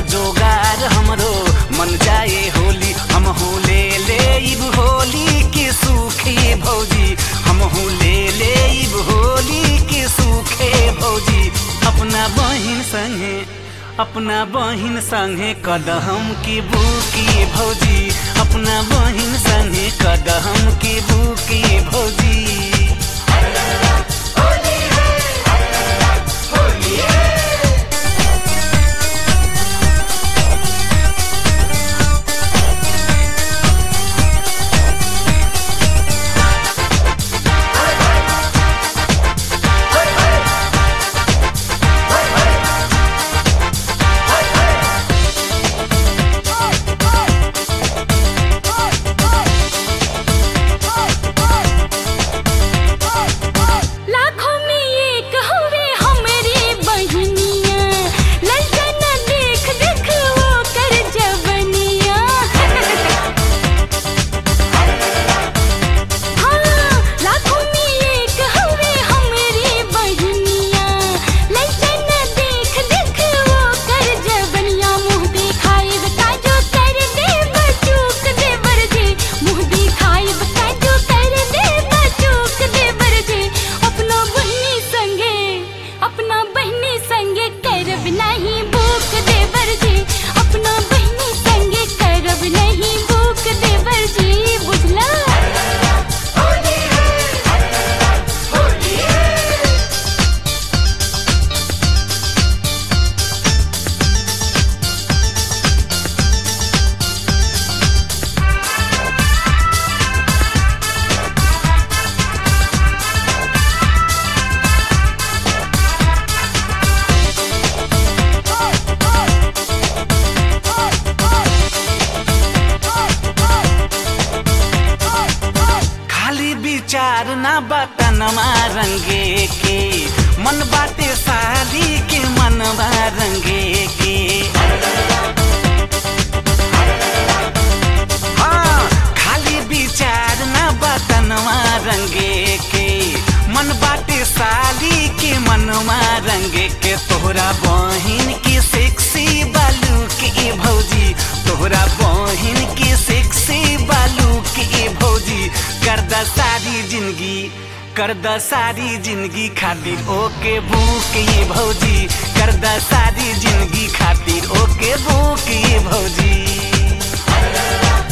जोगार हमरो मन जाए होली हम ले ले इब होली के सूखे भौजी हम ले ले इब होली के सूखे भौजी अपना बहिन संगे अपना बहिन संगे कदम की बुकी भौजी अपना बहिन संगे कदम की बुकी भौजी लाखों में एक हुए हमरे बहनिया ललचन देख देख वो कर जवनिया हाँ लाखों में एक हुए हमरे बहनिया ललचन देख देख वो कर जवनिया मुँह दिखाए काजो कर दे बचूक दे बरजे मुँह दिखाए काजो कर दे बचूक दे बरजे अपना बहनी संगे अपना बहनी संगे करब नहीं भूख दे बरजे अपना बहनी संगे करब नहीं भूख दे बरजे बुझला खाली विचार ना बतनमा रंगे के मन बाटे साली के मनवा रंगे के हाँ खाली विचार ना बतनवा रंगे के मन बाटे साली के मनवा रंगे के तोहरा बहिन के सेक्सी बालू के भौजी तोहरा बहिन के सेक्सी बालू के भौजी कर द सारी जिंदगी कर द सारी जिंदगी खातिर ओके भूख ये भौजी कर द सारी जिंदगी खातिर ओके भूख ये भौजी